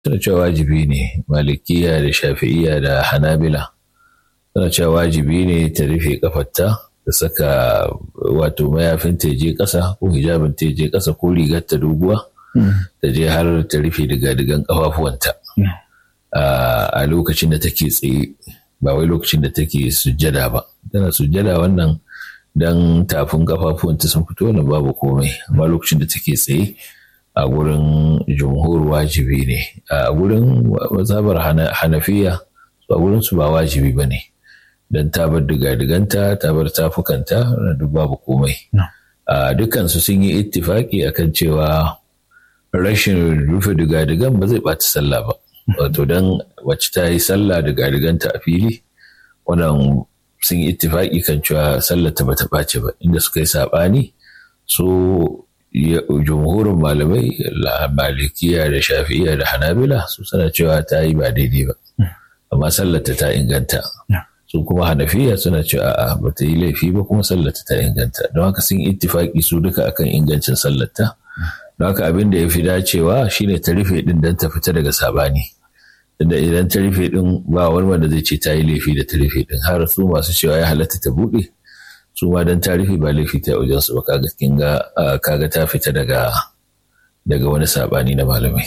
suna cewa wajibi ne malikiya da shafi'iya da hanabila suna cewa wajibi ne ta rufe kafarta ta saka wato mayafin ta je ƙasa ko hijabin ta je ƙasa ko rigar ta doguwa ta je har ta rufe diga-digan kafafuwanta a lokacin da take tsaye ba wai lokacin da take sujjada ba tana sujjada wannan dan tafin kafafuwanta sun fito wannan babu komai amma lokacin da take tsaye a gurin jumhur wajibi ne a gurin mazhabar hanafiya a gurin su ba wajibi ba ne don ta bar diga-diganta ta bar tafukanta duk babu komai a dukansu sun yi ittifaki akan cewa rashin rufe diga-digan ba zai ɓata sallah ba wato don wacce ta yi sallah diga-diganta a fili wannan sun yi ittifaki kan cewa sallar ta bata ɓace ba inda suka yi saɓani so jumhurin malamai malikiya da shafi'iya da hanabila su suna cewa ta yi ba daidai ba amma sallata ta inganta su kuma hanafiya suna cewa a'a ba ta yi laifi ba kuma sallata ta inganta don haka sun ittifaki su duka akan ingancin sallata don haka abin da ya fi dacewa shine ta rufe din don ta fita daga sabani da idan ta rufe din ba wani wanda zai ce ta yi laifi da ta rufe din har su masu cewa ya halatta ta buɗe su ma don tarihi ba laifi ta wajen su ba kaga kin ga kaga ta fita daga daga wani sabani na malamai.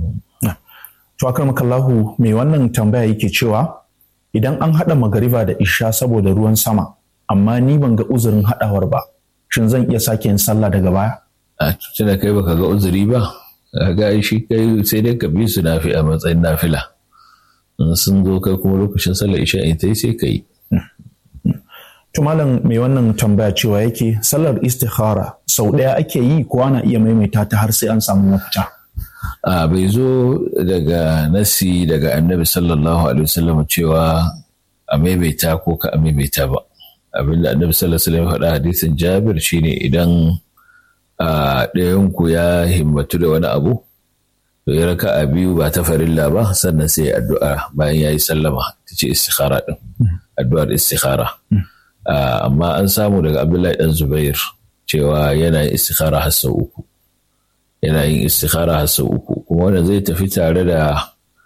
To akar makallahu mai wannan tambaya yake cewa idan an haɗa magariba da isha saboda ruwan sama amma ni ban ga uzurin haɗawar ba shin zan iya sake yin sallah daga baya? A tunda kai baka ga uzuri ba ga shi kai sai dai ka bi su nafi a matsayin nafila. In sun zo kai kuma lokacin sallar isha in ta yi sai ka yi. Tumalan mai wannan tambaya cewa yake sallar istikhara sau ɗaya ake yi ko ana iya maimaita ta har sai an samu mafita. A bai zo daga nasi daga annabi sallallahu alaihi wasallam cewa a maimaita ko ka a maimaita ba. Abin da annabi sallallahu alaihi wasallam faɗa hadisin Jabir shine idan a ɗayanku ya himmatu da wani abu to ya raka a biyu ba ta farilla ba sannan sai addu'a bayan ya yi sallama ta ce istikhara ɗin addu'ar istikhara. Uh, amma an samu daga abdullahi dan zubair cewa yana yin istikhara har sau uku yana yin istikhara har sau uku kuma wanda zai tafi tare da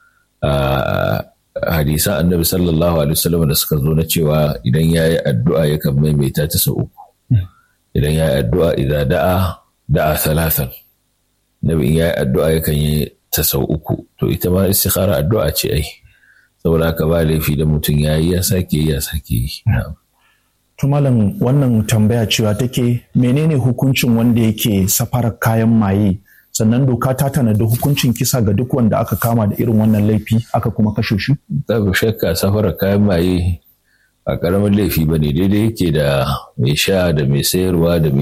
uh, hadisan annabi sallallahu alaihi wasallam da suka zo na cewa idan ya yi addu'a yakan maimaita ta sau uku idan ya yi addu'a idan da'a da'a talatan nabi in ya yi addu'a yakan yi ta sau uku to ita ma istikhara addu'a ce ai saboda haka ba laifi da mutum ya yi ya sake ya sake yi na'am Tumalan wannan tambaya cewa take menene hukuncin wanda yake safarar kayan maye sannan doka ta tanadi hukuncin kisa ga duk wanda aka kama da irin wannan laifi aka kuma kashe shi? Babu shakka safarar kayan maye a ƙaramin laifi ba ne daidai yake da mai sha da mai sayarwa da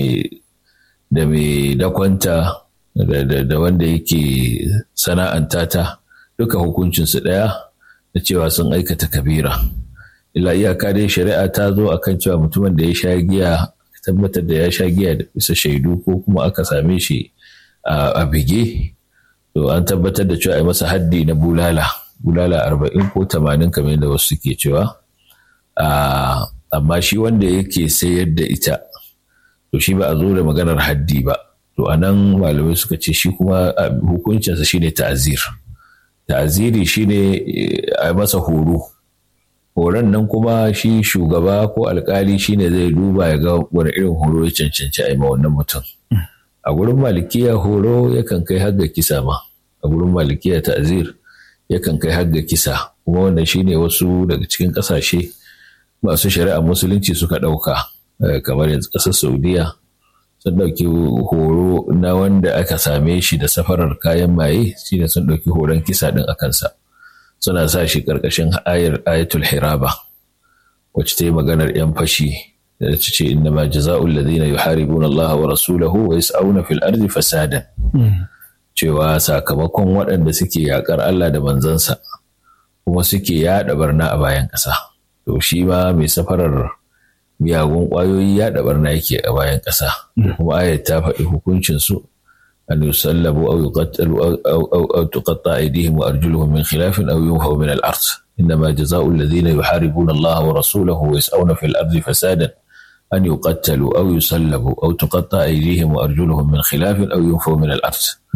mai dakwanta da wanda yake sana'anta ta duka hukuncinsu ɗaya da cewa sun aikata kabira. ila iyaka dai shari'a ta zo a kan cewa mutumin da ya sha giya tabbatar da ya sha giya da bisa shaidu ko kuma aka same shi a bige to an tabbatar da cewa a masa haddi na bulala bulala arba'in ko tamanin kamar yadda wasu suke cewa amma shi wanda yake sayar da ita to shi ba a zo da maganar haddi ba to a nan malamai suka ce shi kuma hukuncinsa shine ta'azir ta'aziri shine a masa horo horon nan kuma shi shugaba ko alkali shine zai duba ya ga wani irin horo ya cancanci a yi ma wannan mutum a gurin malikiya horo yakan kai har ga kisa ma a gurin malikiya ta'azir yakan kai har ga kisa kuma wannan shine wasu daga cikin kasashe masu shari'a musulunci suka ɗauka kamar yanzu ƙasar saudiya sun ɗauki horo na wanda aka same shi da safarar kayan maye shine sun ɗauki horon kisa ɗin a kansa suna sa shi ƙarƙashin ayar ayatul hiraba wacce ta yi maganar 'yan fashi da ta ce inna ma jaza'ul ladina yuharibuna Allah wa rasulahu wa yas'auna fil ardi fasadan cewa sakamakon waɗanda suke yaƙar Allah da manzansa kuma suke yaɗa barna a bayan ƙasa to shi ma mai safarar miyagun ƙwayoyi yaɗa barna yake a bayan ƙasa kuma ayat ta faɗi hukuncin su أن يسلبوا أو يقتلوا أو, أو, أو, أو تقطع أيديهم وأرجلهم من خلاف أو ينفوا من الأرض إنما جزاء الذين يحاربون الله ورسوله ويسعون في الأرض فسادا أن يقتلوا أو يسلبوا أو تقطع أيديهم وأرجلهم من خلاف أو ينفوا من الأرض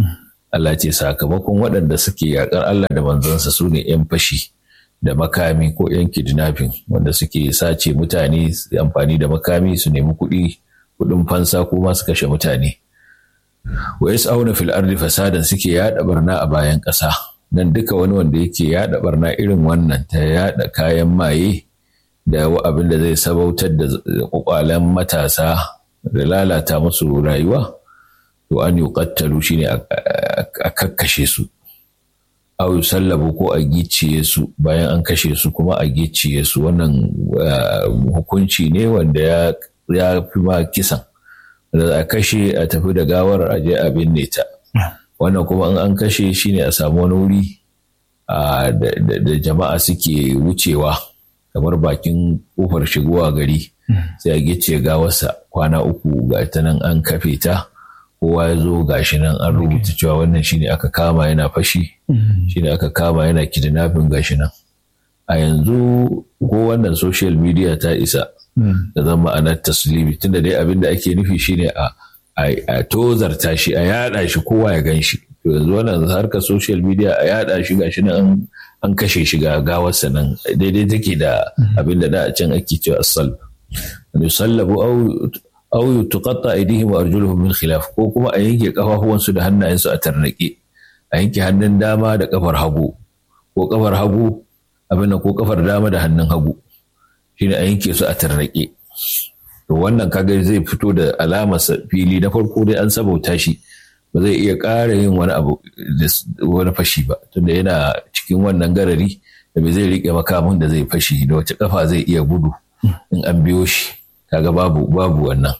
Allah ce sakamakon waɗanda suke yaƙar Allah da manzansa su ne 'yan fashi da makami ko 'yan kidnapping wanda suke sace mutane su amfani da makami su nemi kuɗi kuɗin fansa ko ma su kashe mutane wa yas'auna fil ardi fasadan suke yaɗa barna a bayan ƙasa nan duka wani wanda yake yaɗa barna irin wannan ta yaɗa kayan maye da abin da zai sabautar da kwakwalen matasa da lalata musu rayuwa to an yi kattalu shine a kakkashe su au sallabu ko a gicciye su bayan an kashe su kuma a gicciye su wannan hukunci ne wanda ya fi ma kisan da a kashe a tafi da gawar a je a binne ta wannan kuma in an kashe shine a samu wani wuri da jama'a suke wucewa kamar bakin kofar shigowa gari sai a gice gawarsa kwana uku ga ta nan an kafe ta kowa ya zo gashi nan an rubuta cewa wannan shine aka kama yana fashi shine aka kama yana kidnapping gashi nan a yanzu ko wannan social media ta isa da zama ma'anar taslimi tunda dai abin da ake nufi shine a a tozarta shi a yada shi kowa ya gan shi to yanzu wannan harkar social media a yada shi gashi nan an kashe shi ga gawarsa nan daidai take da abin da da a can ake cewa asal yusallabu au aw tuqatta aydihim wa arjuluhum min khilaf ko kuma a yanke kafafuwansu da hannayensu a tarnake a yanke hannun dama da kafar hagu ko kafar hagu abin ko kafar dama da hannun hagu shine a yanke su a tarnake to wannan kaga zai fito da alamar fili na farko dai an sabauta shi ba zai iya ƙara yin wani abu wani fashi ba tunda yana cikin wannan garari da bai zai riƙe makamin da zai fashi da wace kafa zai iya gudu in an biyo shi kaga babu babu wannan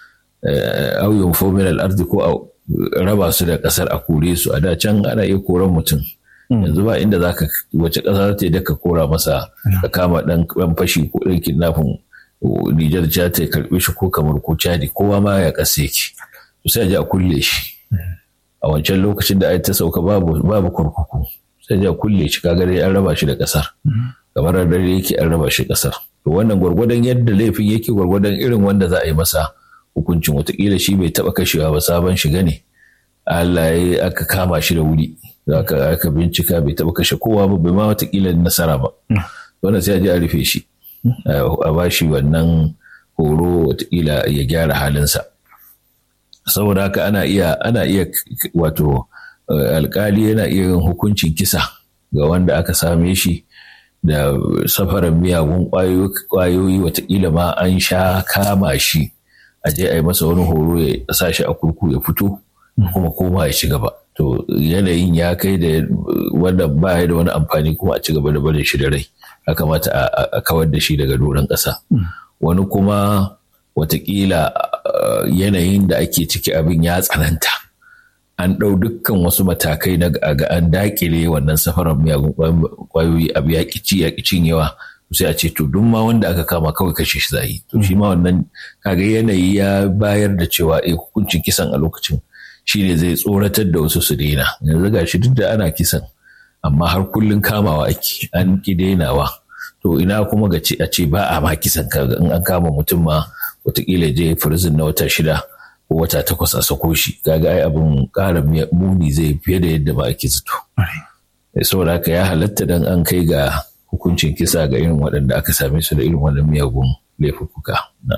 au yunfo min al-ardi ko a raba su da kasar a kore su a da can ana iya koran mutum yanzu ba inda zaka wace kasa ta da ka kora masa ka kama dan dan fashi ko dan kidnapping Nijar ja ta karbe shi ko kamar ko Chadi kowa ma ya kase yake to sai a je a kulle shi a wancan lokacin da ai ta sauka babu babu kurkuku sai a je a kulle shi kaga dai an raba shi da kasar kamar dare yake an raba shi kasar to wannan gwargwadon yadda laifin yake gwargwadon irin wanda za a yi masa hukuncin watakila shi bai taba kashewa ba sabon shiga ne Allah ya aka kama shi da wuri aka aka bincika bai taba kashe kowa ba bai ma watakila nasara ba wannan sai a je a rufe shi a ba shi wannan horo watakila ya gyara halinsa saboda haka ana iya ana iya wato alkali yana iya yin hukuncin kisa ga wanda aka same shi da safarar miyagun ƙwayoyi watakila ma an sha kama shi a je a yi masa wani horo ya sa shi a kurku ya fito kuma koma ya ci gaba to yanayin ya kai da wanda ba da wani amfani kuma a ci gaba da barin shi da rai ya kamata a kawar da shi daga doron ƙasa wani kuma watakila yanayin da ake ciki abin ya tsananta an ɗau dukkan wasu matakai na ga an dakile wannan safarar miyagun kwayoyi abu ya ci ya cinyewa sai a ce to duk ma wanda aka kama kawai kashe shi zai to shi ma wannan kaga yanayi ya bayar da cewa eh hukuncin kisan a lokacin shi ne zai tsoratar da wasu su daina yanzu ga shi duk da ana kisan amma har kullun kamawa ake an ki dainawa to ina kuma ga ce a ce ba a ma kisan kaga in an kama mutum ma watakila je firzin na wata shida ko wata takwas a sako shi kaga ai abin ƙara muni zai fiye da yadda ba ake zato saboda haka ya halatta dan an kai ga hukuncin kisa ga irin waɗanda aka same su da irin wannan miyagun laifuka.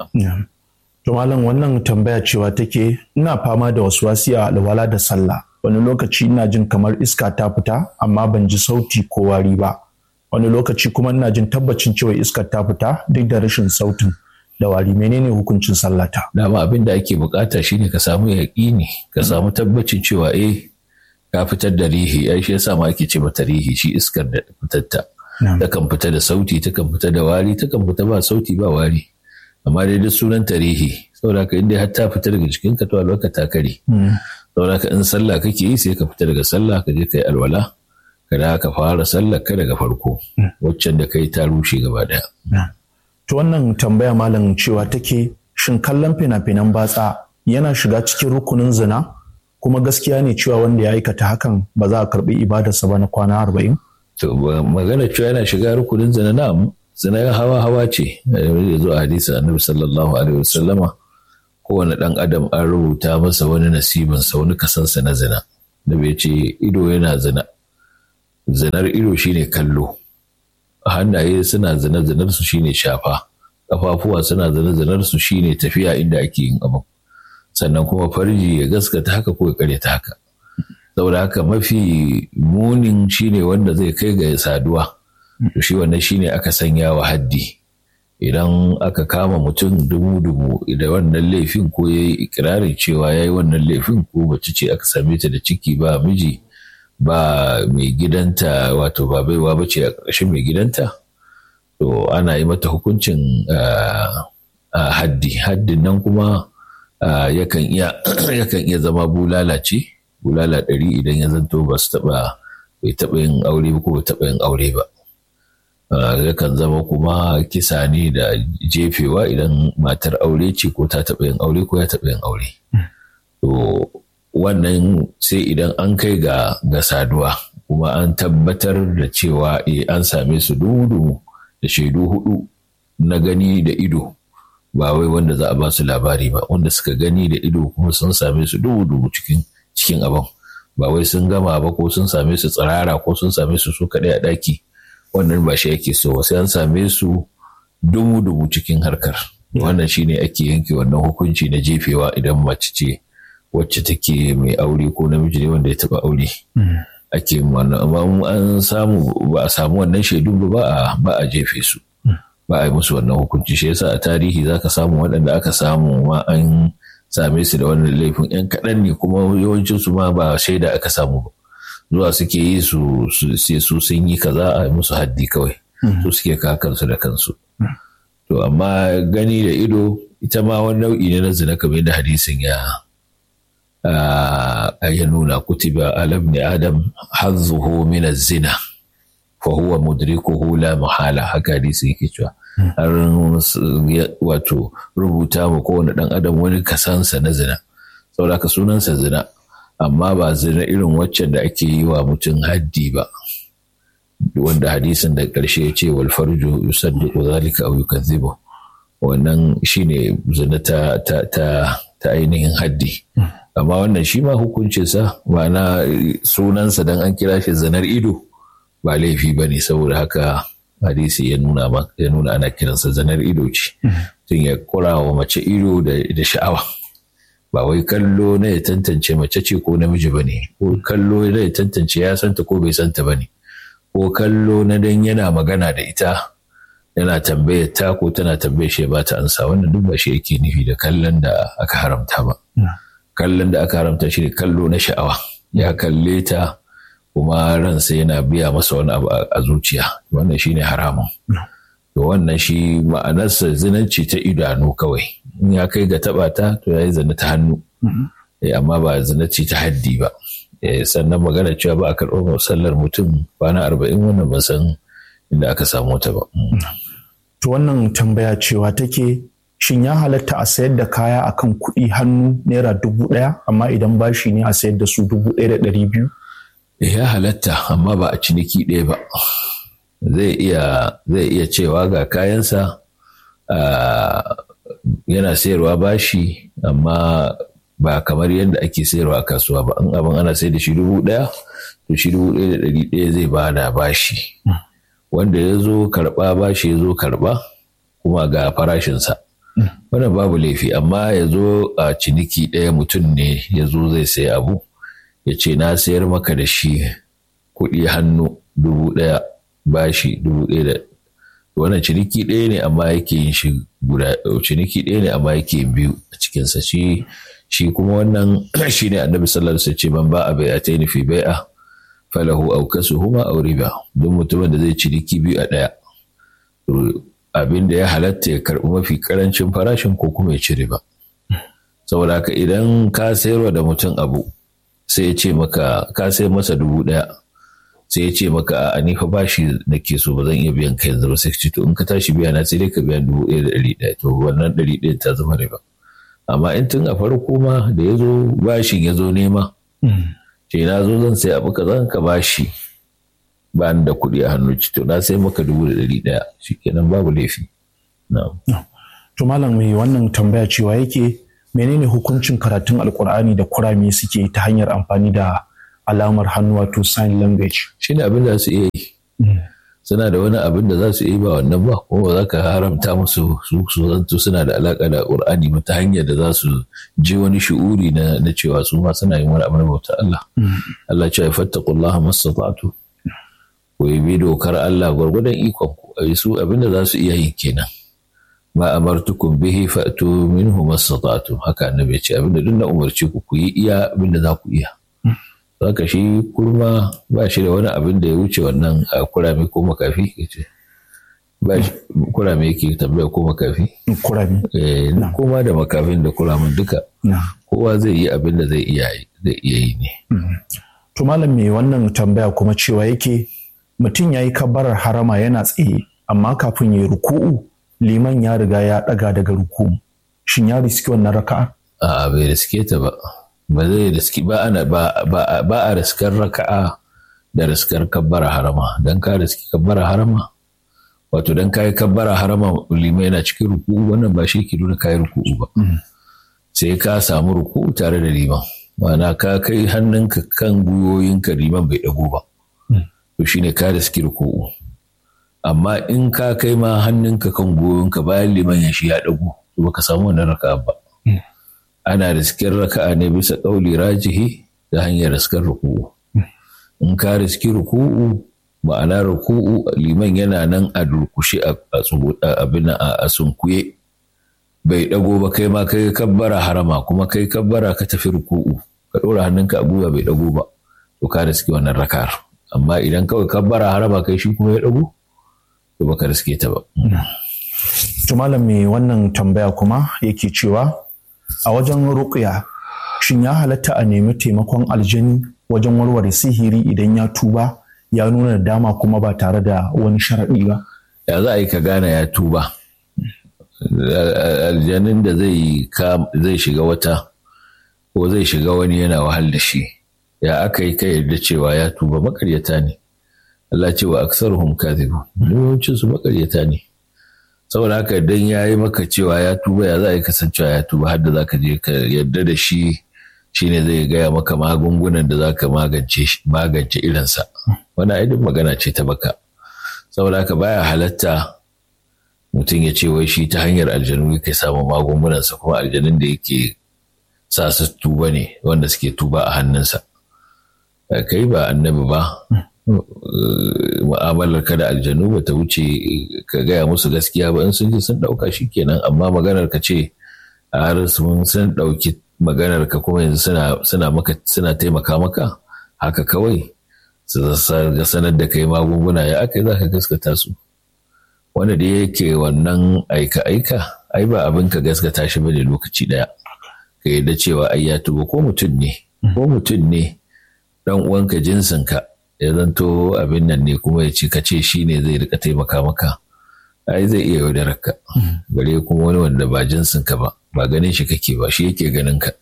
To malam wannan tambaya cewa take ina fama da wasu wasiya alwala da sallah wani lokaci ina jin kamar iska ta fita amma ban ji sauti ko wari ba wani lokaci kuma ina jin tabbacin cewa iskar ta fita duk da rashin sautin da wari menene hukuncin sallata dama abin da ake bukata shine ka samu yaƙini ka samu tabbacin cewa eh ka fitar da rihi ai shi yasa ma ake ce mata rihi shi iskar da fitatta takan fita da sauti takan fita da wari takan fita ba sauti ba wari amma dai duk sunan tarihi saboda ka inda har ta fita daga jikin ka to alwaka ta kare saboda ka in sallah kake yi sai ka fita daga sallah ka je kai alwala ka da ka fara sallar ka daga farko waccan da kai ta rushe gaba daya to wannan tambaya malam cewa take shin kallon fina-finan batsa yana shiga cikin rukunin zina kuma gaskiya ne cewa wanda ya aikata hakan ba za a karbi ibadarsa ba na kwana arba'in to magana cewa yana shiga rukunin zina na zina hawa hawa ce da zo a hadisi annabi sallallahu alaihi wasallama kowane dan adam an rubuta masa wani nasibinsa wani kasansa na zina da bai ce ido yana zina zinar ido shine kallo hannaye suna zina zinar su shine shafa kafafuwa suna zina zinar su shine tafiya inda ake yin abu sannan kuma farji ya gaskata haka ko ya karyata haka saboda haka mafi munin shine wanda zai kai ga saduwa to shi wannan shine aka sanya wa haddi idan aka kama mutum dubu-dubu da wannan laifin ko ya yi ikirarin cewa ya yi wannan laifin ko mace ce aka same ta da ciki ba miji ba mai gidanta wato ba baiwa ba ce a ƙarshen mai gidanta to ana yi mata hukuncin haddi haddin nan kuma yakan iya zama bulala ce bulala ɗari idan ya zanto ba su taɓa bai taɓa yin aure ko bai taɓa yin aure ba yakan zama kuma kisa ne da jefewa idan matar aure ce ko ta taɓa yin aure ko ya taɓa yin aure. To wannan sai idan an kai ga ga saduwa kuma an tabbatar da cewa e an same su dudu da shaidu hudu na gani da ido ba wai wanda za a ba su labari ba wanda suka gani da ido kuma sun same su dudu cikin cikin abin ba wai sun gama ba ko sun same su tsirara ko sun same su su kaɗai a ɗaki. wannan ba shi ake so sai an same su dubu-dubu cikin harkar wannan shine ake yanke wannan hukunci na jefewa idan mace ce wacce take mai aure ko namiji ne wanda ya taba aure ake wannan amma an samu ba a samu wannan shaidun ba ba a jefe su ba a yi musu wannan hukunci shi yasa a tarihi zaka samu waɗanda aka samu ma an same su da wannan laifin yan kaɗan ne kuma yawancin su ma ba shaida aka samu ba zuwa suke yi su sai su sun yi kaza a musu haddi kawai su suke kakansu da kansu to amma gani da ido ita ma wani nau'i ne na zina kamar da hadisin ya ya nuna kutiba alam ne adam hazzuhu min zina fa huwa mudrikuhu la muhala haka hadisi yake cewa har wato rubuta ma kowane dan adam wani kasansa na zina saboda ka sunansa zina amma ba zina irin waccan da ake yi wa mutum haddi ba wanda hadisin da ƙarshe ya ce wal farju yusaddiqu zalika aw yukazzibu wannan shine zina ta ta ta, ta ainihin haddi amma wannan shi ma hukuncinsa ma'ana sunansa dan an kira shi zinar ido ba laifi ba ne saboda haka hadisi ya nuna ya nuna ana kiransa zanar ido ce tun ya kura wa mace ido da sha'awa ba wai kallo na ya tantance mace ce ko namiji ba ne ko kallo na ya tantance ya santa ko bai santa ba ne ko kallo na dan yana magana da ita yana tambayar ta ko tana tambayar shi ba ta ansa wannan duk ba shi yake nufi da kallon da aka haramta ba kallon da aka haramta shi ne kallo na sha'awa ya kalle ta kuma ransa yana biya masa wani abu a zuciya wannan shi ne haramun to wannan shi ma'anarsa zinanci ta idanu kawai in ya kai ga taba ta to ya yi zina ta hannu amma ba zinanci ta haddi ba sannan magana cewa ba a karɓar sallar mutum kwana arba'in wannan ban san inda aka samu ta ba. To wannan tambaya cewa take shin ya halatta a sayar da kaya akan kuɗi hannu naira dubu ɗaya amma idan bashi ne a sayar da su dubu ɗaya da ɗari biyu? Ya halatta amma ba a ciniki ɗaya ba. Zai iya zai iya cewa ga kayansa yana sayarwa bashi amma ba kamar yadda ake sayarwa a kasuwa ba in abin ana sayar da shi dubu ɗaya to shi dubu ɗaya da ɗari ɗaya zai ba da bashi. Wanda ya zo karɓa bashi ya zo karɓa kuma ga farashinsa. wannan babu laifi amma ya zo a ciniki ɗaya mutum ne ya zo zai sayi abu ya ce na sayar maka da shi kuɗi hannu dubu ɗaya bashi dubu ɗaya da wannan ciniki ɗaya ne amma yake yin shi guda ciniki ɗaya ne amma yake yin biyu a cikinsa shi shi kuma wannan shi ne annabi sallallahu alaihi wasallam ce man ba a bai'ataini fi bai'a falahu aw kasuhuma aw riba don mutumin da zai ciniki biyu a ɗaya abin da ya halatta ya karɓi mafi ƙarancin farashin ko kuma ya ci riba. Saboda haka idan ka sayarwa da mutum abu sai ya ce maka ka sai masa dubu ɗaya sai ya ce maka a ni fa bashi da ke so ba zan iya biyan ka yanzu ba sai ce to in ka tashi biya na sai dai ka biya dubu ɗaya da ɗari ɗaya to wannan ɗari ɗaya ta zama riba. Amma in tun a farko ma da ya zo bashin ya zo nema ce na zo zan sai abu ka zan ka bashi ba ni da kuɗi a hannu to na sai maka dubu da ɗari ɗaya shikenan babu laifi. To malam mai wannan tambaya cewa yake menene hukuncin karatun alkur'ani da kurame suke ta hanyar amfani da alamar hannu wato sign language shi ne abin da su iya yi suna da wani abin da za su yi ba wannan ba kuma ba za ka haramta musu su su zanto suna da alaka da qur'ani ba ta hanyar da za su je wani shi'uri na na cewa su ma suna yin wani abu na bauta Allah Allah ce ya fattaqullaha mastata'tu ku yi bi dokar Allah gwargwadon ikon ku a su abin da za su iya yi kenan ma amartukum bihi fa'tu minhu mastata'tu haka annabi ya ce abin da duk na umarci ku ku yi iya abin da za ku iya haka shi kurma ba shi da wani abin da ya wuce wannan a kurame ko makafi ce ba kurame yake tambaya ko makafi kurami eh kuma da makafin da kuramin duka kowa zai yi abin da zai iya zai iya yi ne to malam me wannan tambaya kuma cewa yake mutum ya yi kabbarar harama yana tsaye amma kafin ya yi ruku'u liman ya riga ya daga daga ruku'u shin ya riski wannan raka'a a bai riske ta ba ba zai riski ba ana ba ba a riskar raka'a da riskar kabbara harama dan ka riski kabbara harama wato dan kai kabbara harama limai yana cikin ruku'u wannan ba shi ke nuna kai ruku'u ba sai ka samu ruku'u tare da liman ma'ana ka kai hannunka kan gwiwoyinka liman bai dago ba to shine ka riski ruku'u amma in ka kai ma hannunka kan gwiwoyinka bayan liman ya shi ya dago to baka samu wannan raka'a ba ana riskin raka'a ne bisa ƙauli rajihi ta hanyar riskar ruku'u in ka riski ruku'u ma'ana ruku'u liman yana nan a durkushe a abin a sunkuye bai dago ba kai ma kai kabbara harama kuma kai kabbara ka tafi ruku'u ka ɗora hannunka a gwiwa bai dago ba to ka riski wannan raka'ar amma idan kawai kabbara harama kai shi kuma ya dago to baka riske ta ba to malam me wannan tambaya kuma yake cewa a wajen ruƙya shin ya halatta a nemi taimakon aljani wajen warware sihiri idan ya tuba ya nuna dama kuma ba tare da wani sharaɗi ba ya za a yi ka gane ya tuba aljanin da zai shiga wata ko zai shiga wani yana wahal da shi ya aka yi ka yarda cewa ya tuba makaryata ne Allah cewa aksaruhum kadhibu yawancin su makaryata ne saboda haka idan ya yi maka cewa ya tuba ya za a yi kasancewa ya tuba har da za ka je ka yarda da shi shine zai gaya maka magungunan da za ka magance irinsa wani aidin magana ce ta baka saboda haka baya halatta mutum ya ce wai shi ta hanyar aljanu yake samun magungunansa kuma aljanun da yake sa su tuba ne wanda suke tuba a hannunsa kai ba annabi ba mu'amalar ka da aljanu ba ta wuce ka gaya musu gaskiya ba in sun ji sun ɗauka shi kenan amma maganar ka ce a har sun sun ɗauki maganar ka kuma yanzu suna maka suna taimaka maka haka kawai su ga sanar da kai magunguna ya aka za ka gaskata su wanda da yake wannan aika-aika ai ba abin ka gaskata shi bane lokaci daya ka yarda cewa ai ya tuba ko mutum ne ko mutum ne dan uwanka jinsinka ya zanto abin nan ne kuma ya ce ka ce shi ne zai rika taimaka maka ai zai iya yaudarar ka bare kuma wani wanda ba jinsin ka ba ba ganin shi kake ba shi yake ganin ka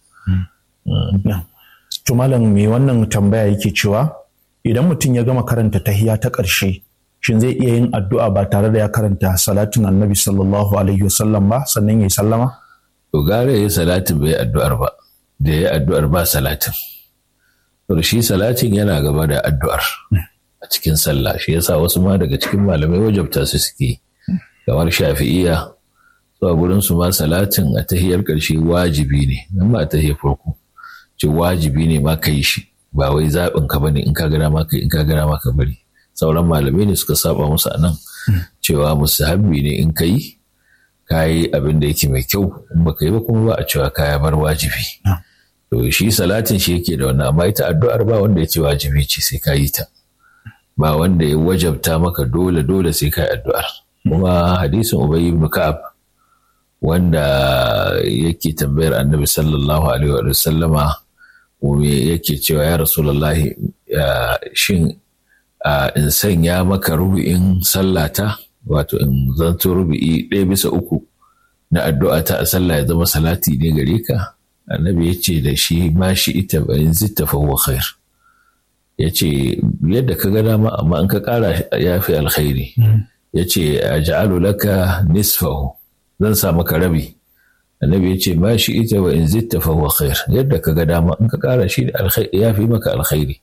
to malam me wannan tambaya yake cewa idan mutum ya gama karanta tahiya ta ƙarshe shin zai iya yin addu'a ba tare da ya karanta salatin annabi sallallahu alaihi wasallam ba sannan ya yi sallama to gare ya yi salatin bai addu'ar ba da ya yi addu'ar ba salatin to shi salatin yana gaba da addu'ar a cikin sallah shi yasa wasu ma daga cikin malamai wajabta su suke kamar shafi'iya zuwa gurin su ma salatin a tahiyar ƙarshe wajibi ne nan ba a tahiyar farko ce wajibi ne ma ka yi shi ba wai zaɓin ka bane in ka gana ma ka in ka gana ma ka bari sauran malamai ne suka saba musu anan cewa musahabbi ne in ka yi ka yi abin da yake mai kyau in baka yi ba kuma ba a cewa kaya bar wajibi to shi salatin shi yake da wannan amma ita addu'ar ba wanda ya ce wajibi ce sai ka yi ta ba wanda ya wajabta maka dole dole sai ka yi addu'ar kuma hadisin ubay ibn ka'ab wanda yake tambayar annabi sallallahu alaihi wa sallama yake cewa ya rasulullahi shin in sanya maka rubu'in sallata wato in zanto rubu'i ɗaya bisa uku na addu'a ta a sallah ya zama salati ne gare ka annabi ya ce da shi ma shi ita in zitta fa huwa khair ya ce yadda ka ga dama amma in ka ƙara ya fi alkhairi ya ce a ja'alu laka nisfahu zan sa maka rabi annabi ya ce ma shi ita wa in zitta fa huwa khair yadda ka ga dama in ka ƙara shi ya fi maka alkhairi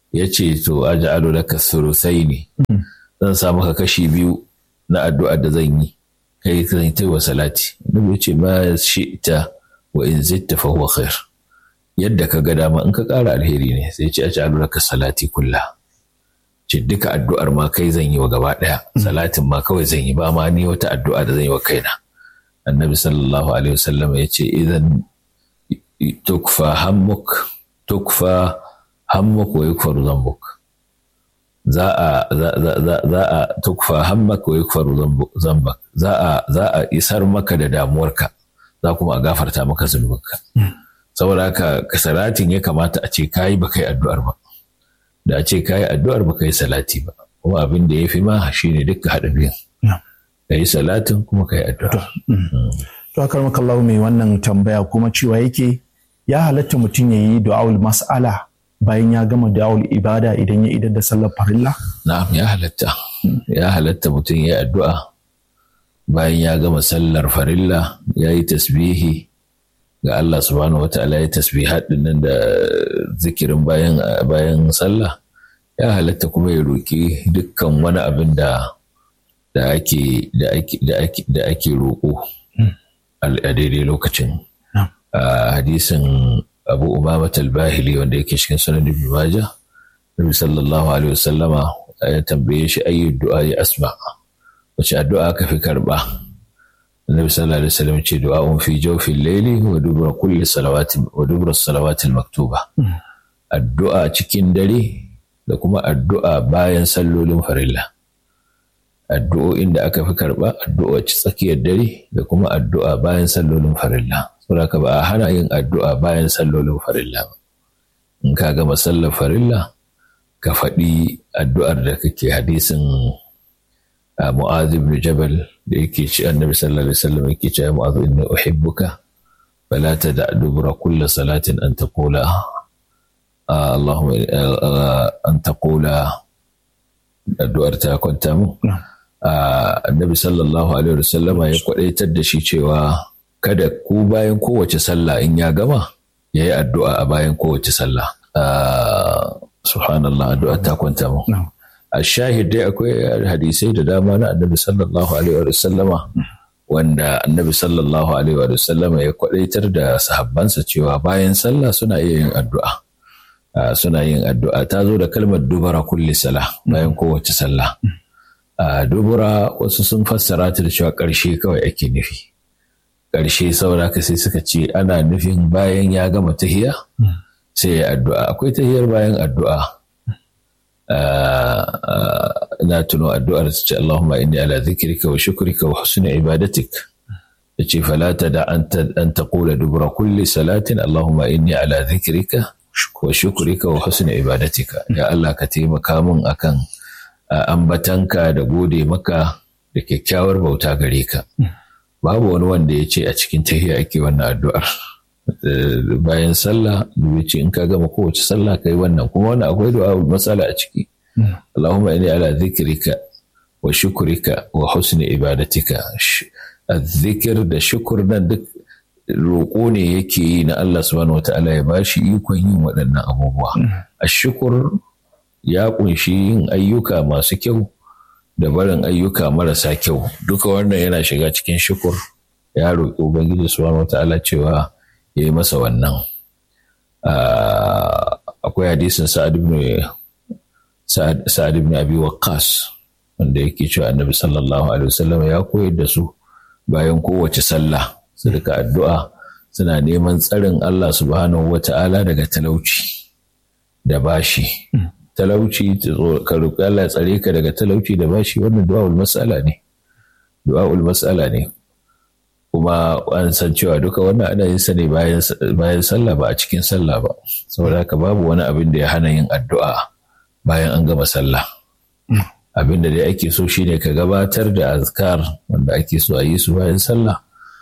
ya ce to aj'alu laka thuluthaini zan sa maka kashi biyu na addu'a da zan yi kai zan yi wa salati annabi ya ce ma shi'ta wa in zitta fa huwa khair yadda ka ga dama in ka ƙara alheri ne sai ce aj'alu laka salati kulla ce duka addu'ar ma kai zan yi wa gaba ɗaya salatin ma kawai zan yi ba ma ni wata addu'a da zan yi wa kaina annabi sallallahu alaihi wasallam ya ce idan tukfa hammuk tukfa hammuk wa yukfaru zambuk za a za a tukfa hammak wa yukfaru zambak za a za a isar maka da damuwarka za kuma a gafarta maka zunubinka saboda haka salatin ya kamata a ce kayi ba kai addu'ar ba da a ce kayi addu'ar ba kai salati ba kuma abin da ya fi ma shine dukka haɗa biyan ka yi salatin kuma ka yi addu'a. To akar makallahu mai wannan tambaya kuma cewa yake ya halatta mutum ya yi du'a'ul mas'ala bayan ya gama du'a'ul ibada idan ya idar da sallar farilla? Na'am ya halatta. Ya halatta mutum ya yi addu'a bayan ya gama sallar farilla ya yi tasbihi ga Allah subhanahu wa ta'ala ya tasbihat nan da zikirin bayan bayan sallah ya halatta kuma ya roki dukkan wani abin da da ake da ake da ake da ake roƙo a daidai lokacin hadisin abu umama talbahili wanda yake cikin sunan ibn majah nabi sallallahu alaihi wasallama ya tambaye shi ayyu du'a ya asma wace addu'a ka fi karba Annabi sallallahu alaihi wasallam ce du'a'un fi jawfil layli wa dubura kulli salawati wa dubura salawati maktuba addu'a cikin dare da kuma addu'a bayan sallolin farilla addu'o'in da aka fi karɓa addu'a tsakiyar dare da kuma addu'a bayan sallolin farilla saboda ba a hana yin addu'a bayan sallolin farilla ba in ka gama sallar farilla ka faɗi addu'ar da kake hadisin mu'adh ibn jabal da yake ci annabi sallallahu alaihi wasallam yake cewa mu'adh inni uhibbuka fala tada dubura kulli salatin an taqula اللهم أن تقول addu'ar ta kwanta mu annabi sallallahu alaihi wasallama ya kwadaitar da shi cewa kada ku bayan kowace sallah in ya gama ya yi addu'a a bayan kowace sallah subhanallah addu'a ta kwanta mu a shahid dai akwai hadisai da dama na annabi sallallahu alaihi wasallama wanda annabi sallallahu alaihi wasallama ya kwadaitar da sahabbansa cewa bayan sallah suna iya yin addu'a Uh, suna yin addu'a ta zo da kalmar dubara kulli sala bayan kowace sallah uh, dubura wasu sun fassara ta da cewa ƙarshe kawai ake nufi ƙarshe saboda ka sai suka ce ana nufin bayan ya gama tahiya sai ya addu'a akwai tahiyar bayan addu'a ina tuno addu'ar ta ce Allahumma inni ala zikrika wa shukrika wa husni ibadatik yace fala da an taqula dubura kulli salatin Allahumma inni ala zikrika wa shukurika wa husni ibadatika ya Allah ka taimaka min akan ambatanka da gode maka da kyakkyawar bauta gare ka babu wani wanda ya ce a cikin tahiya ake wannan addu'ar bayan sallah dubi ce in ka gama kowace sallah kai wannan kuma wannan akwai du'a matsala a ciki Allahumma inni ala zikrika wa shukurika wa husni ibadatika zikir da shukur nan duk roƙo ne yake yi na Allah subhanahu wata'ala ya bashi ikon yin waɗannan abubuwa. A shukur ya ƙunshi yin ayyuka masu kyau da barin ayyuka marasa kyau. Duka wannan yana shiga cikin shukur ya roƙi Ubangiji subhanahu wata'ala cewa ya yi masa wannan. Akwai hadisin Sa'ad ibn Abi Waqqas wanda yake cewa Annabi sallallahu alaihi wasallam ya koyar da su bayan kowace sallah. su rika addu'a suna neman tsarin Allah subhanahu wa ta'ala daga talauci da bashi. Talauci ka roƙi Allah ya tsare ka daga talauci da bashi wannan du'a'ul mas'ala ne. Du'a'ul mas'ala ne. Kuma an san cewa duka wannan ana yin sa ne bayan sallah ba a cikin sallah ba. Saboda haka babu wani abin da ya hana yin addu'a bayan an gama sallah. Abin da dai ake so shine ka gabatar da azkar wanda ake so a yi su bayan sallah.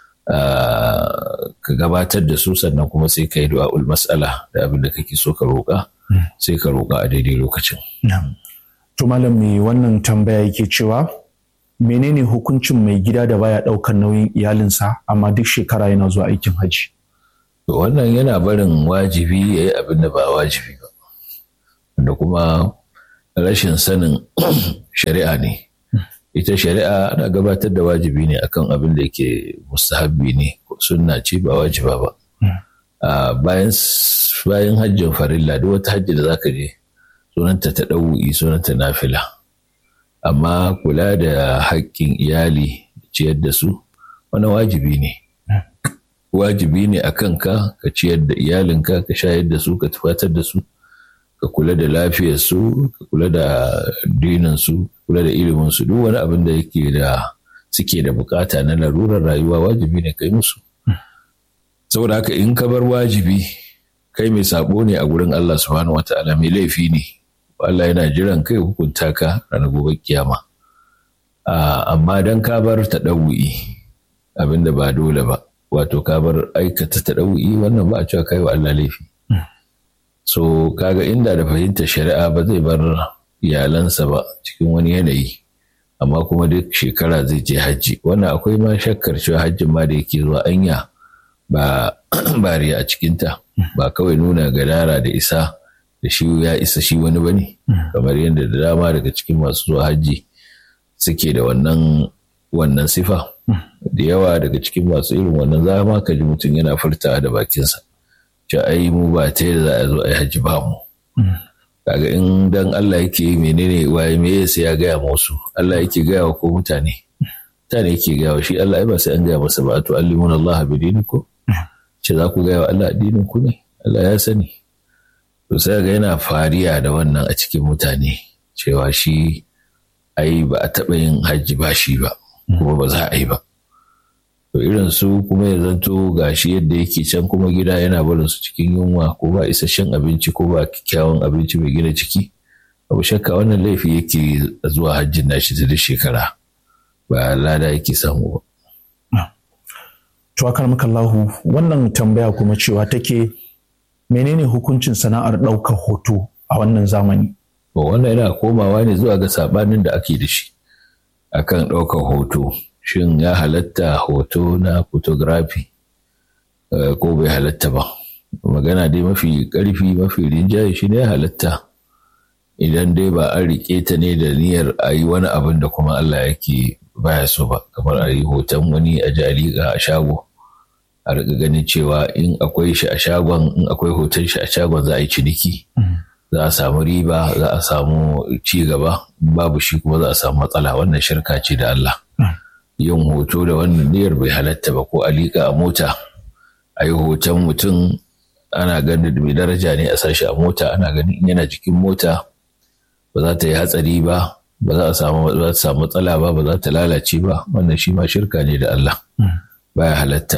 ka gabatar da su sannan kuma sai ka yi du'a'ul mas'ala da abin da kake so ka roƙa sai ka roƙa a daidai lokacin. To malam mai wannan tambaya yake cewa menene hukuncin mai gida da baya ɗaukar nauyin iyalinsa amma duk shekara yana zuwa aikin hajji. To wannan yana barin wajibi ya yi abin da ba wajibi ba. wanda kuma rashin sanin shari'a ne ita shari'a ana gabatar da wajibi ne akan abin da yake mustahabbi ne sunna ce ba wajiba ba bayan bayan hajjin farilla duk wata hajji da zaka je sunanta ta ɗau'i sunanta nafila amma kula da haƙƙin iyali ciyar da su wani wajibi ne wajibi ne a kanka ka ciyar da iyalinka ka shayar da su ka tufatar da su ka kula da lafiyar su ka kula da dinin su kula da ilimin su duk wani abin da yake da suke da bukata na larurar rayuwa wajibi ne kai musu saboda haka in ka bar wajibi kai mai sabo ne a gurin Allah subhanahu wataala mai laifi ne Allah yana jiran kai hukunta ka ranar gobe kiyama amma dan ka bar ta ɗau'i abinda ba dole ba wato ka bar aikata ta ɗau'i wannan ba a cewa kai wa Allah laifi so kaga inda da fahimtar shari'a ba zai bar iyalansa ba cikin wani yanayi amma kuma duk shekara zai je hajji wannan akwai ma shakkar cewa hajjin ma da yake zuwa anya ba bariya a cikinta ba kawai nuna gadara da isa da shi ya isa shi wani bane kamar yadda da dama daga cikin masu zuwa hajji suke da wannan wannan sifa da yawa daga cikin masu irin wannan zama ka ji mutum yana furtawa da bakinsa ce ai mu ba ta yadda za a zo a yi hajji ba mu kaga in dan Allah yake yi menene waye me sai ya gaya musu Allah yake gaya wa ko mutane mutane yake gaya wa shi Allah ai ba sai an gaya masa ba to allimun Allah bi dinikum ce za ku gaya wa Allah addinin ku ne Allah ya sani to sai ga yana fariya da wannan a cikin mutane cewa shi ai ba a taɓa yin hajji ba shi ba kuma ba za a yi ba to irin su kuma ya zanto gashi yadda yake can kuma gida yana barin su cikin yunwa ko ba isasshen abinci ko ba kyakkyawan abinci mai gina ciki abu shakka wannan laifi yake zuwa hajjin nashi ta duk shekara ba lada yake samu ba. Tuwakar makallahu wannan tambaya kuma cewa take menene hukuncin sana'ar ɗaukar hoto a wannan zamani? wannan yana komawa ne zuwa ga sabanin da ake da shi akan ɗaukar hoto shin ya halatta hoto na photography ko bai halatta ba magana dai mafi ƙarfi mafi rinjaye shi ne ya halatta idan dai ba an riƙe ta ne da niyyar a yi wani abin da kuma Allah yake baya so ba kamar a yi hoton wani a jariƙa a shago a riƙa ganin cewa in akwai shi a shagon in akwai hoton shi a shagon za a yi ciniki za a samu riba za a samu ci gaba babu shi kuma za a samu matsala wannan shirka ce da Allah yin hoto da wannan niyyar bai halatta ba ko a liƙa a mota a yi hoton mutum ana ganin mai daraja ne a sashi a mota ana ganin yana jikin mota ba za ta yi hatsari ba ba za a samu za ta samu matsala ba ba za ta lalace ba wannan shi ma shirka ne da Allah baya halatta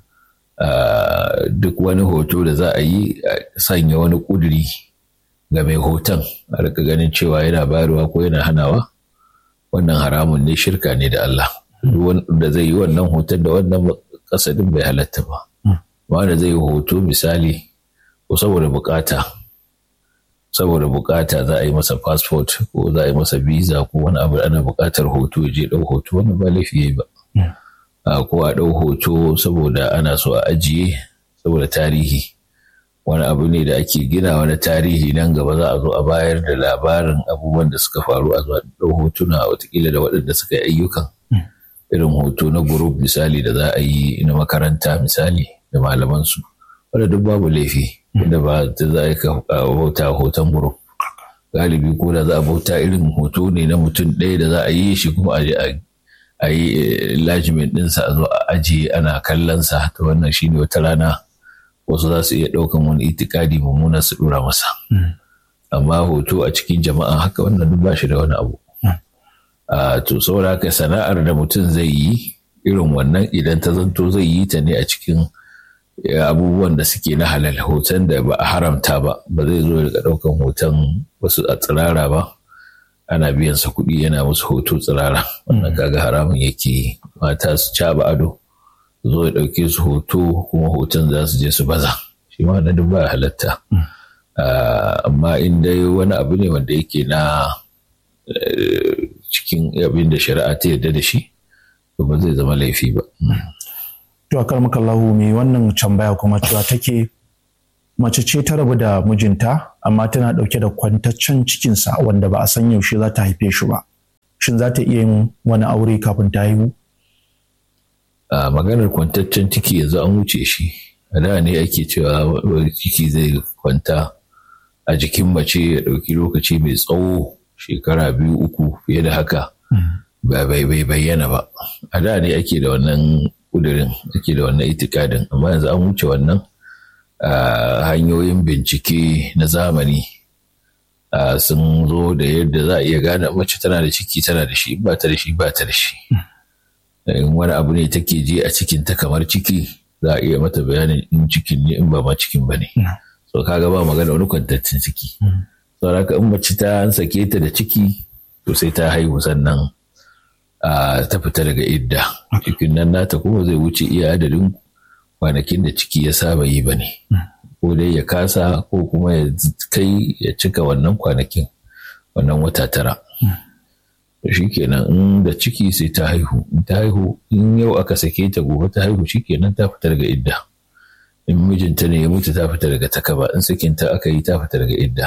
duk wani hoto da za a yi sanya wani ƙuduri ga mai hoton a rika ganin cewa yana bayarwa ko yana hanawa wannan haramun ne shirka ne da Allah da zai yi wannan hoton da wannan kasadin bai halatta ba wanda zai yi hoto misali ko saboda bukata saboda bukata za a yi masa passport ko za a yi masa visa ko wani abu ana bukatar hoto ya je ɗau hoto wannan ba laifi yayi ba ko a ɗau hoto saboda ana so a ajiye saboda tarihi wani abu ne da ake gina wani tarihi nan gaba za a zo a bayar da labarin abubuwan da suka faru a zuwa ɗau hotuna watakila da waɗanda suka yi ayyukan irin hoto na group misali da za a yi na makaranta misali da malamansu wanda duk babu laifi da ba ta za a bauta hoton group galibi ko da za a bauta irin hoto ne na mutum ɗaya da za a yi shi kuma a yi lajimin ɗinsa a zo a ajiye ana kallonsa ta wannan shine wata rana wasu za su iya ɗaukan wani itikadi mummuna su ɗora masa amma hoto a cikin jama'a haka wannan duk ba shi da wani abu to saboda haka sana'ar da mutum zai yi irin wannan idan ta zanto zai yi ta ne a cikin abubuwan da suke na halal hoton da ba a haramta ba ba zai zo daga ɗaukan hoton wasu a tsirara ba ana biyan sa kuɗi yana musu hoto tsirara wannan kaga haramun yake mata su caba ado zo ya ɗauke su hoto kuma hoton za su je su baza shi ma na duk ba halatta amma in dai wani abu ne wanda yake na cikin abin da shari'a ta yarda da shi to ba zai zama laifi ba. To a kalmakallahu mai wannan tambaya kuma cewa take mace ce ta rabu da mijinta amma tana ɗauke da kwantaccen cikinsa wanda ba a san yaushe za ta haife shi ba shin za ta iya yin wani aure kafin ta haihu a maganar kwantaccen ciki yanzu an wuce shi a da ne ake cewa ciki zai kwanta a jikin mace ya ɗauki lokaci mai tsawo shekara biyu uku fiye da haka ba bai bai bayyana ba a da ne ake da wannan kudirin ake da wannan itikadin amma yanzu an wuce wannan hanyoyin bincike na zamani sun zo da yadda za a iya gane mace tana da ciki tana da shi ba ta da shi ba ta da shi in wani abu ne take ji a cikin ta kamar ciki za a iya mata bayanin in cikin ne in ba ma cikin ba ne so kaga ba magana wani kwantaccen ciki sau haka in mace ta an sake ta da ciki to sai ta haihu sannan ta fita daga idda cikin nan nata kuma zai wuce iya adadin kwanakin da ciki ya saba yi ba ne ko dai ya kasa ko kuma ya kai ya cika wannan kwanakin wannan wata tara shi kenan in da ciki sai ta haihu in ta haihu in yau aka sake ta gobe ta haihu shi kenan ta fita daga idda in mijinta ne ya mutu ta fita daga takaba in sakinta aka yi ta fita daga idda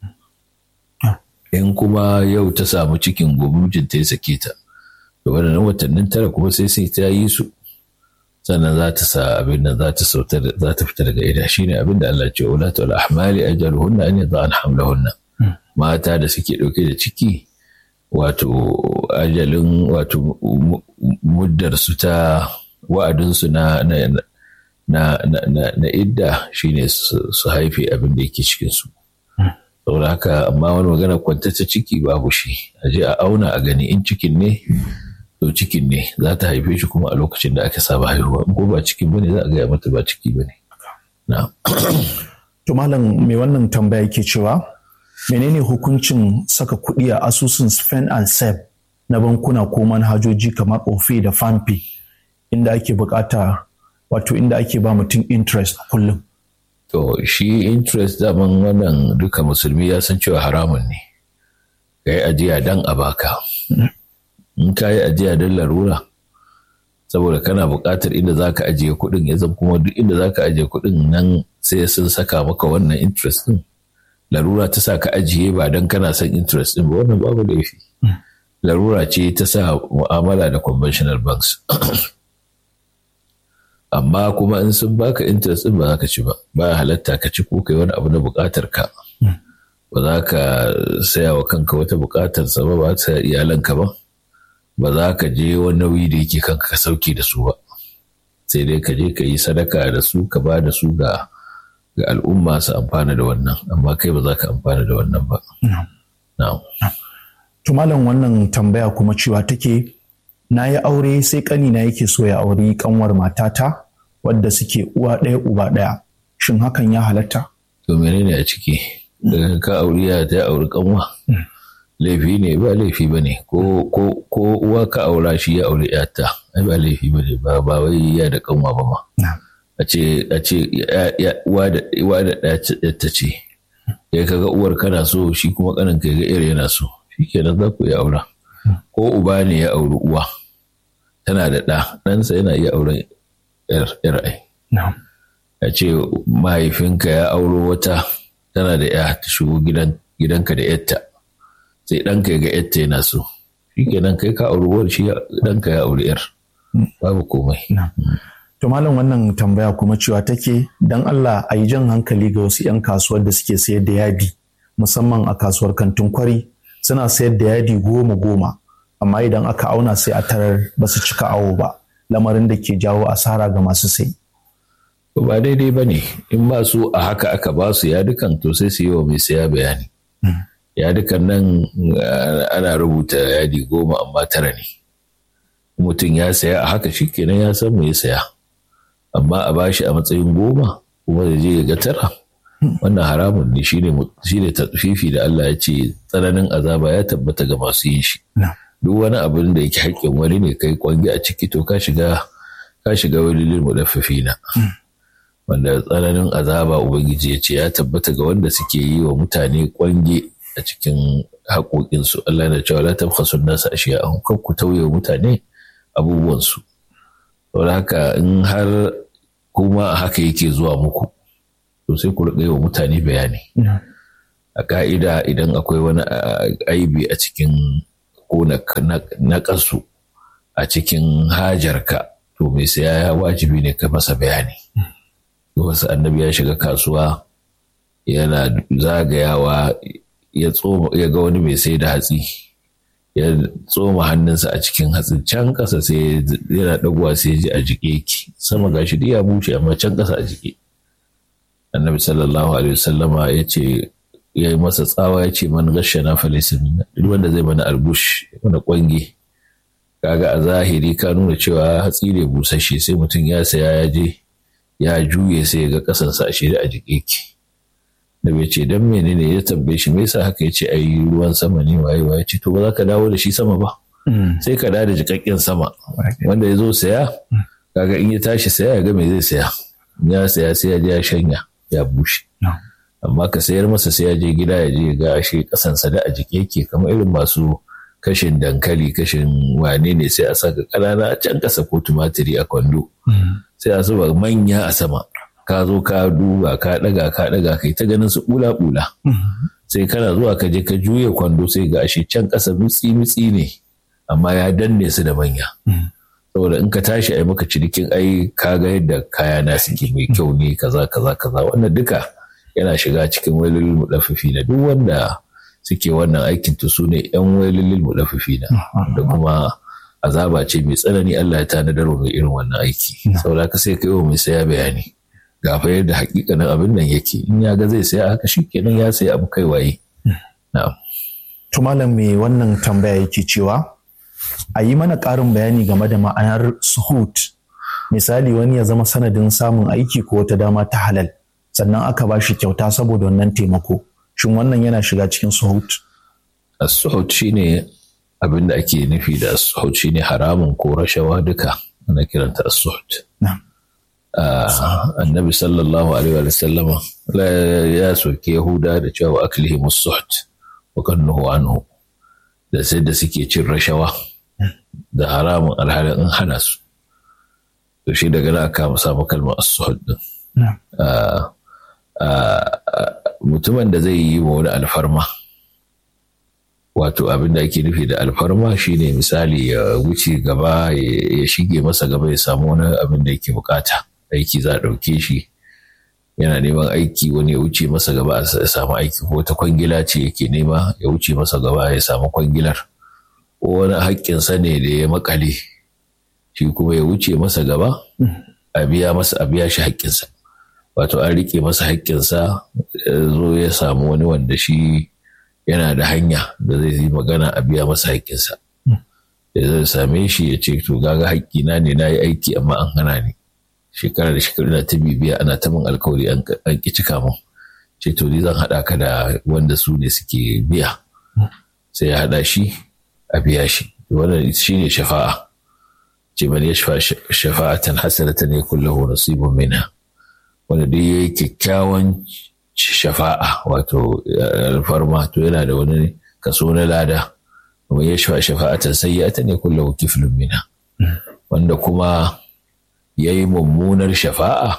in kuma yau ta samu cikin gobe mijinta ya sake ta to waɗannan watannin tara kuma sai sai ta yi su sannan za ta sa abin da za ta sauta za ta fita daga ida shine abin da Allah ce ulatu al ahmali ajaluhunna an yada'an hamlahunna mata da suke dauke da ciki wato ajalin wato muddar su ta wa'adin su na na na na na idda shine su haife abin da yake cikin su saboda haka amma wani magana kwantacce ciki babu shi a je a auna a gani in cikin ne to cikin ne za ta haife shi kuma a lokacin da aka saba haihuwa ko ba cikin bane za a gaya mata ba ciki bane na to malam me wannan tambaya yake cewa menene hukuncin saka kuɗi a asusun spend and save na bankuna ko manhajoji kamar ofe da fampi inda ake bukata wato inda ake ba mutum interest a kullum to shi interest daman wannan duka musulmi ya san cewa haramun ne ka yi ajiya dan a baka in ka yi ajiya don larura saboda kana buƙatar inda za ka ajiye kuɗin ya zama kuma duk inda za ka ajiye kuɗin nan sai sun saka maka wannan interest ɗin larura ta sa ka ajiye ba don kana son interest ɗin ba wannan babu laifi larura ce ta sa mu'amala da conventional banks amma kuma in sun baka interest ɗin ba za ka ci ba ba halatta ka ci ko kai wani abu na buƙatar ka ba za ka saya wa kanka wata buƙatar sa ba ba ta iyalanka ba ba za ka je wani nauyi da yake kanka ka sauke da su ba sai dai ka je ka yi sadaka da su ka ba da su ga ga al'umma su amfana da wannan amma kai ba za ka amfana da wannan ba to malam wannan tambaya kuma cewa take na yi aure sai kanina yake so ya auri kanwar matata wadda suke uwa ɗaya uba ɗaya shin hakan ya halatta to menene a ciki daga ka auri ya ta auri kanwa laifi ne ba laifi ba ne ko uwa ka aura shi ya aure yata ai ba laifi ba ne ba ba wai ya da kanwa ba ma a ce a ce uwa da uwa da ta ce kai kaga uwar kana so shi kuma kanin kai ga iyar yana so shikenan za ku iya aura ko uba ne ya auri uwa tana da ɗa ɗansa yana iya auren yar ai a ce mahaifinka ya auro wata tana da ya ta shigo gidanka da yarta sai ɗanka ya ga yarta yana so shi kenan kai ka auri uwar shi ɗanka ya auri yar babu komai to malam wannan tambaya kuma cewa take dan Allah a yi jan hankali ga wasu 'yan kasuwar da suke sayar da yadi musamman a kasuwar kantin kwari suna sayar da yadi goma goma amma idan aka auna sai a tarar ba su cika awo ba lamarin da ke jawo asara ga masu sai ba daidai ba ne in ba su a haka aka ba su yadukan to sai su yi wa mai saya bayani yadukan nan ana rubuta yadi goma amma tara ne mutum ya saya a haka shikenan ya san me ya saya amma a bashi a matsayin goma kuma da je ya ga tara wannan haramun ne shine shine tafifi da Allah ya ce tsananin azaba ya tabbata ga masu yin shi duk wani abin da yake haƙƙin wani ne kai kwangi a ciki to ka shiga ka shiga wani lil mudaffifina wanda tsananin azaba ubangiji ya ce ya tabbata ga wanda suke yi wa mutane kwange a cikin haƙoƙinsu Allah na cewa la tabkhasu nasa ashiya'ahum kan ku tauye mutane abubuwansu saboda haka in har kuma haka yake zuwa muku to sai ku riƙa wa mutane bayani a ka'ida idan akwai wani aibi a cikin ko na ƙasu a cikin hajarka to mai saya wajibi ne ka masa bayani wasu annabi ya shiga kasuwa yana zagayawa ya ga wani mai sai da hatsi ya tsoma hannunsa a cikin hatsin can ƙasa sai yana ɗaguwa sai ji a jike ki sama gashi ya bushe amma can ƙasa a jike annabi sallallahu alaihi wasallama ya ce ya yi masa tsawa ya ce man gashe na falisa minna duk wanda zai mana albush mana kwange kaga a zahiri ka nuna cewa hatsi ne busasshe sai mutum ya saya ya je ya juye sai ya ga kasansa a shirya a jike ki da bai ce dan menene ya tambaye shi me yasa haka ya ce ai ruwan sama ne waye waye ce to ba za ka dawo da shi sama ba sai ka dawo da jikakken sama wanda ya zo saya kaga in ya tashi saya ya ga me zai saya ya saya sai ya je ya shanya ya bushe amma ka sayar masa sai ya je gida ya je ga ashe kasansa da a jike yake kamar irin masu kashin dankali kashin wane ne sai a saka ƙanana a can ƙasa ko tumatiri a kwando sai a zuba manya a sama ka zo ka duba ka ɗaga ka ɗaga kai ta ganin su ɓula ɓula sai kana zuwa ka je ka juya kwando sai ga ashe can ƙasa mitsi mitsi ne amma ya danne su da manya saboda in ka tashi ai maka cinikin ai ka ga yadda kaya na suke mai kyau ne kaza kaza kaza wannan duka yana shiga cikin wailulil mudaffifi na duk wanda suke wannan aikin to su ne yan wailulil mudaffifi na da kuma azaba ce mai tsanani Allah ya tanadar mai irin wannan aiki saboda ka sai kai wa mai saya bayani ga fa yadda hakikanin abin nan yake in ya ga zai saya haka shikenan ya saya abu kai waye na'am to malam me wannan tambaya yake cewa a yi mana ƙarin bayani game da ma'anar suhut misali wani ya zama sanadin samun aiki ko wata dama ta halal sannan aka ba shi kyauta saboda wannan taimako shin wannan yana shiga cikin suhut as-suhut shine abin da ake nufi da as-suhut shine haramun ko rashawa duka ana kiranta as-suhut annabi sallallahu alaihi wa sallama ya soke yahuda da cewa aklihim as-suhut wa kannuhu anhu da sai da suke cin rashawa da haramun alhalin in hana su to shi daga na aka samu kalmar as-suhut din mutumin da zai yi wa wani alfarma wato abin da ake nufi da alfarma shine misali ya wuce gaba ya shige masa gaba ya samu wani abin da yake bukata aiki za a ɗauke shi yana neman aiki wani ya wuce masa gaba ya samu aiki ko ta kwangila ce yake nema ya wuce masa gaba ya samu kwangilar ko wani haƙƙinsa ne da ya makale shi kuma ya wuce masa gaba a biya masa a biya shi haƙƙinsa wato an rike masa haƙƙinsa zo ya samu wani wanda shi yana da hanya da zai yi magana a biya masa haƙƙinsa da zai same shi ya ce to gaga haƙƙina ne na yi aiki amma an hana ni shekara da shekaru na ta bibiya ana ta min alkawari an ƙi cika min ce to ni zan haɗa ka da wanda su ne suke biya sai ya haɗa shi a biya shi wannan shi ne shafa'a ce man ya shafa'atan hasanatan yakun lahu nasibun minha wanda duk ya yi kyakkyawan shafa'a wato alfarma to yana da wani kaso na lada kuma ya shafa shafa'atan sayyata ne kulla kiflun mina wanda kuma ya yi mummunar shafa'a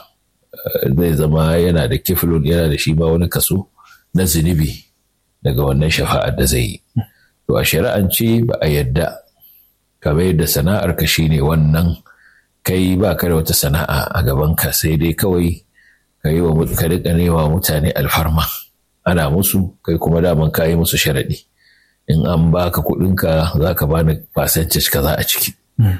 zai zama yana da kiflun yana da shi ma wani kaso na zunubi daga wannan shafa'ar da zai yi to a shari'ance ba a yadda kamar yadda sana'ar ka shine wannan kai ba ka da wata sana'a a gabanka sai dai kawai ka yi wa ka riƙa nema mutane alfarma ana musu kai kuma daman ka yi musu sharaɗi in an baka kuɗinka za ka bani percentage kaza a ciki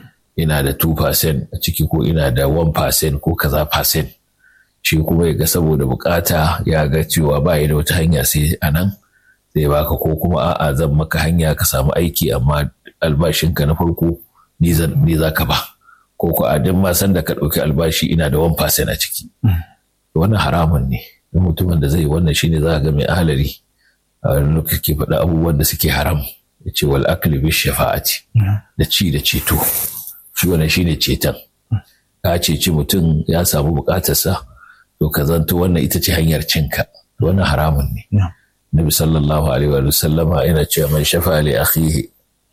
ina da 2% a ciki ko ina da 1% ko kaza percent shi kuma ya ga saboda bukata ya ga cewa ba da wata hanya sai a nan zai baka ko kuma a'a zan maka hanya ka samu aiki amma albashinka na farko ni za ka ba ko ko a duk ma san da ka ɗauki albashi ina da 1% a ciki wannan haramun ne don mutumin da zai yi wannan shine za a ga mai ahalari a wani lokaci ke faɗa abubuwan da suke haram ya ce wal akli bi shafa'ati da ci da ceto shi wannan shine ceton ka ceci mutum ya samu bukatarsa to ka zanto wannan ita ce hanyar cinka wannan haramun ne nabi sallallahu alaihi wa sallama yana cewa man shafa li akhihi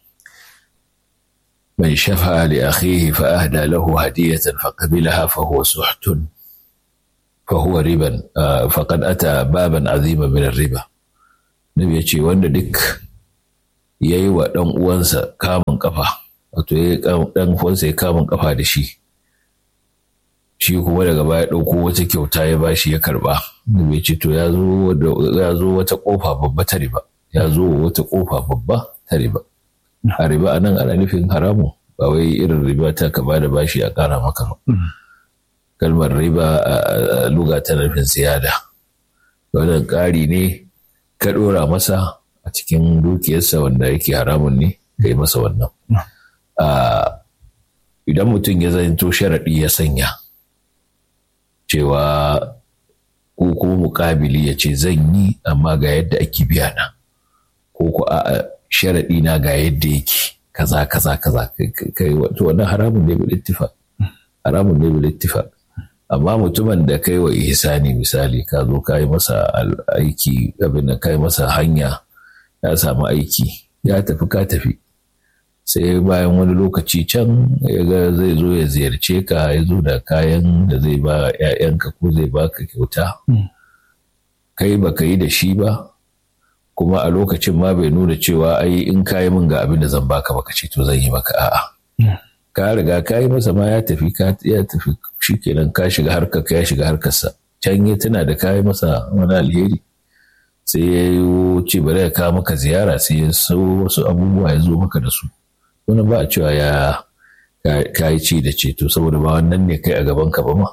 من شفع لأخيه فأهدى له هدية فقبلها فهو سحت fa huwa riban faqad ata baban azima min riba nabi ya ce wanda duk yayi wa dan uwansa kamun kafa wato ya dan uwansa ya kamun kafa da shi shi kuma daga baya ɗauko wata kyauta ya bashi ya karba nabi ya ce to ya zo wata kofa babba ta riba ya zo wata kofa babba ta riba a riba anan ana nufin haramu ba wai irin riba ta ka ba da bashi a ƙara maka ba. Kalmar riba a luga ta nufin siyada. Wannan ƙari ne ka ɗora masa a cikin dukiyarsa wanda yake haramun ne ka yi masa wannan. Idan mutum ya zanto sharaɗi ya sanya cewa ko kuma muƙabili ya ce zan yi amma ga yadda ake biya na ko ko a sharaɗi na ga yadda yake. kaza kaza kaza kai wato wannan haramun ne bil ittifaq haramun ne bil ittifaq amma mutumin da kai wa ihsani misali ka zo ka yi masa aiki abin da kai masa hanya ya samu aiki ya tafi ka tafi sai bayan wani lokaci can ya ga zai zo ya ziyarce ka ya zo da kayan da zai ba 'ya'yanka ko zai baka kyauta kai baka yi da shi ba kuma a lokacin ma bai nuna cewa ai in ka yi min ga abin da zan baka baka ce to zan yi maka a'a ka riga ka yi masa ma ya tafi ka ya tafi shikenan ka shiga harkar ka ya shiga harkarsa can ya tana da ka yi masa wani alheri sai ya yi ce bari ya kawo maka ziyara sai ya so wasu abubuwa ya zo maka da su wani ba a cewa ya ka yi ci da ceto saboda ba wannan ne kai a gaban ka ba ma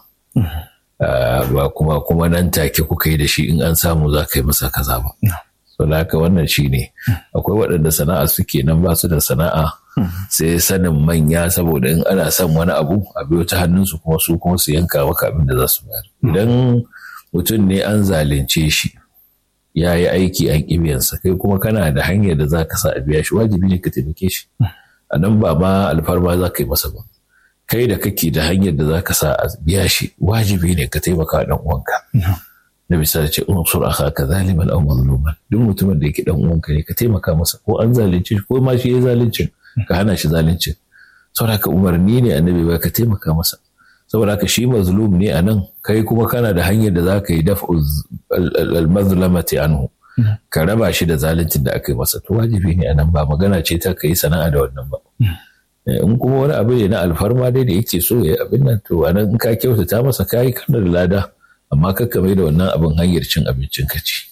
ba kuma kuma nan take kuka yi da shi in an samu za ka yi masa kaza ba da haka wannan shi ne akwai waɗanda sana'a suke nan ba su da sana'a sai sanin manya saboda in ana son wani abu a biyo ta hannunsu kuma su kuma su yanka maka abin da za su bayar idan mutum ne an zalunce shi ya yi aiki an ƙibiyansa kai kuma kana da hanyar da za ka sa a biya shi wajibi ne ka taimake shi a nan ba ma alfarma za ka yi masa ba kai da kake da hanyar da za ka sa a biya shi wajibi ne ka taimaka ɗan uwanka na misali ce unsur akhaka zaliman aw mazluman duk mutumin da yake dan uwanka ne ka taimaka masa ko an zalunce shi ko ma shi ya zalunci ka hana shi zalunci saboda ka umarni ne annabi ba ka taimaka masa saboda ka shi mazlum ne anan kai kuma kana da hanyar da zaka yi daf'u al-mazlamati anhu ka raba shi da zaluncin da aka yi masa to wajibi ne anan ba magana ce ta kai sana'a da wannan ba in kuma wani abu ne na alfarma dai da yake so ya abin nan to anan in ka kyautata masa kai kana da lada amma kakka mai da wannan abin hanyar cin abincin ka ci.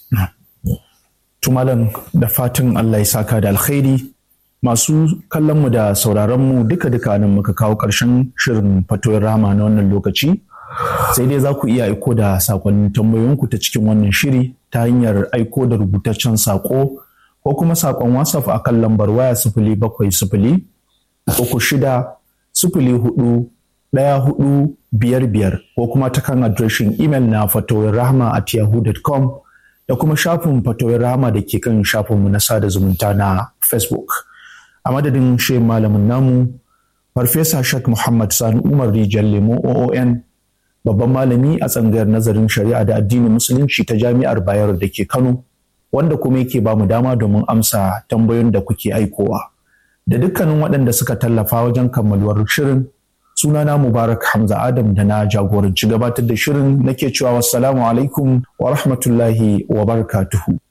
Tumalan da fatan Allah ya saka da alkhairi masu kallonmu da sauraronmu duka-duka nan muka kawo ƙarshen shirin fatoyin rama na wannan lokaci sai dai za ku iya aiko da sakonnin tambayoyinku ta cikin wannan shiri ta hanyar aiko da rubutaccen sako ko kuma sakon whatsapp a kan lambar waya sifili bakwai sifili uku shida sifili hudu ɗaya hudu biyar biyar ko kuma ta kan adireshin imel na fatoyin rahama at yahoo.com da kuma shafin fatoyin rahama da ke kan shafinmu na sada zumunta na facebook a madadin shi malamin namu farfesa shak muhammad sani umar rijal lemo oon babban malami a tsangayar nazarin shari'a da addinin musulunci ta jami'ar bayero da ke kano wanda kuma yake ba mu dama domin amsa tambayoyin da kuke aikowa da dukkanin waɗanda suka tallafa wajen kammaluwar shirin sunana mubarak hamza adam da na jagoranci gabatar da shirin nake cewa wassalamu alaikum wa rahmatullahi wa barakatuhu